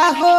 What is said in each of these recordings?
हो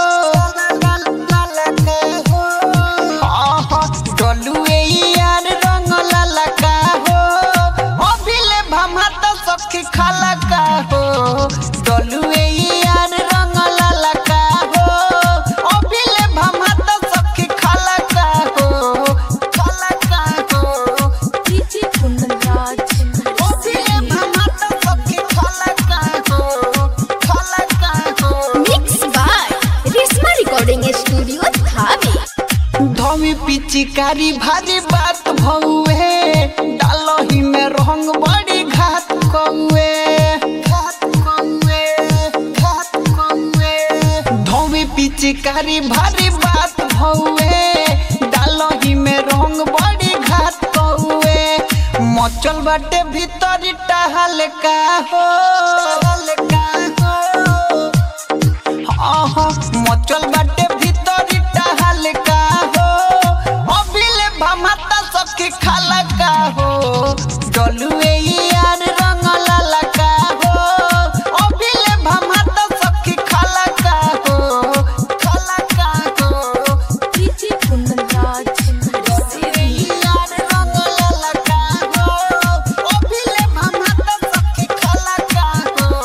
आहा, डलुए यार रंग लाला का हो अभिले भमात सखी खाला का हो डलुए यार रंग लाला का हो अभिले भमात सखी खाला का हो खाला का हो डीजे कुंदन अभिले भमात सखी खाला का हो खाला का हो mix by Reshma recording studio धामी धमी पिचिकारी भारी बात भौए डालही में रंग बड़ी घात कौए घात कौए घात कौए धमी पिचिकारी भारी बात भौए डालही में रंग बड़ी घात कौए मचल बाटे भीतर टहल का हो का हो आहा, मचल बाटे भीतरी टहल का हो अभिले भमाता सखी खाला का हो डलुए यार रंग लाला का हो अभिले भमाता सखी खाला का हो खाला का हो डीजे कुंदन डलुए यार रंग लाला का हो अभिले भमाता सखी खाला का हो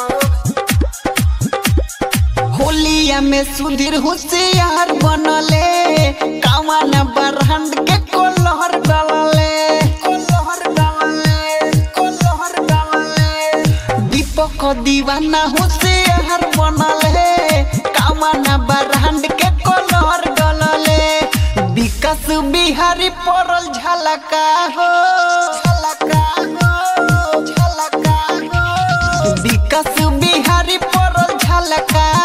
होलिया में सुधीर होशियार बनले कावन बरहंड के कोलहर डालले कोलहर डालले कोलहर डालले दीपक दीवाना होशियार बनले कावन बरहंड के कोलहर डालले विकास बिहारी पड़ल झलका हो झलका हो झलका हो विकास बिहारी पड़ल झलका